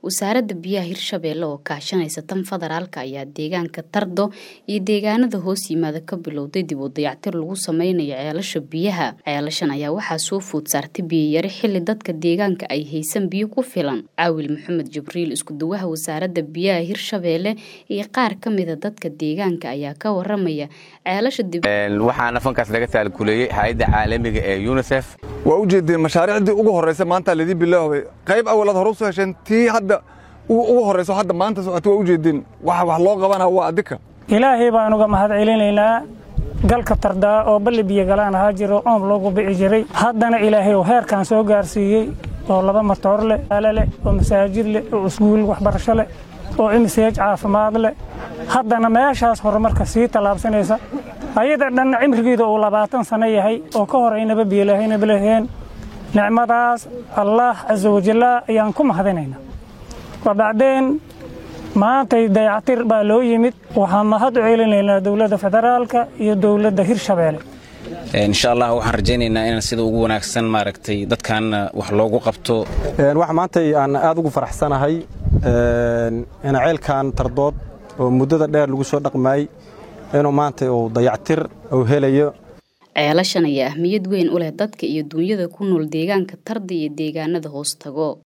wasaaradda biyaha hirshabeelle oo kaashanaysa tan federaalka ayaa deegaanka tardo iyo deegaanada hoos yimaada ka bilowday dib u dayactir lagu sameynayo ceelasha biyaha ceelashan ayaa waxaa soo food saartay biyayari xilli dadka deegaanka ay haysan biyo ku filan caawil maxamed jibriil iskuduwaha wasaaradda biyaha hirshabeelle iyo qaar ka mida dadka deegaanka ayaa ka waramaya ceelasha waxaana fankaas laga taalkuleeyey hay-adda caalamiga ee unisef waa u jeedeen mashaariicdii ugu horraysa maanta laydii bilaabay qayb awalaad hore usoo hesheen tii hadda ugu horrayso hadda maanta socota waa u jeedeen waxa wax loo qabana waa adika ilaahay baan uga mahad celinaynaa galka tardaa oo balli biyogalaan ahaa jiro oom loogu bici jiray haddana ilaahay oo heerkan soo gaarsiiyey oo laba matoor leh aale leh oo masaajid leh oo iskuul waxbarasho leh oo imiseej caafimaad leh haddana meeshaas horumarka sii tallaabsanaysa ayada dhanna cimrigeeda uu labaatan sano yahay oo ka hor aynaba biyolaahaynaba laheen nicmadaas allaah casa wajalla ayaan ku mahadinaynaa wabacdeen maantay dayactir baa loo yimid waxaan mahad u celinaynaa dowladda federaalka iyo dowladda hirshabeelle insha allah waxaan rajaynaynaa inaan sida ugu wanaagsan maaragtay dadkan wax loogu qabto wax maantay aan aad ugu faraxsanahay in ceelkan tardood oo muddada dheer lagu soo dhaqmaayey inuu maanta uu dayactir uu helayo ceelashan ayaa ahmiyad weyn u leh dadka iyo duunyada ku nool deegaanka tarda iyo deegaanada hoos tago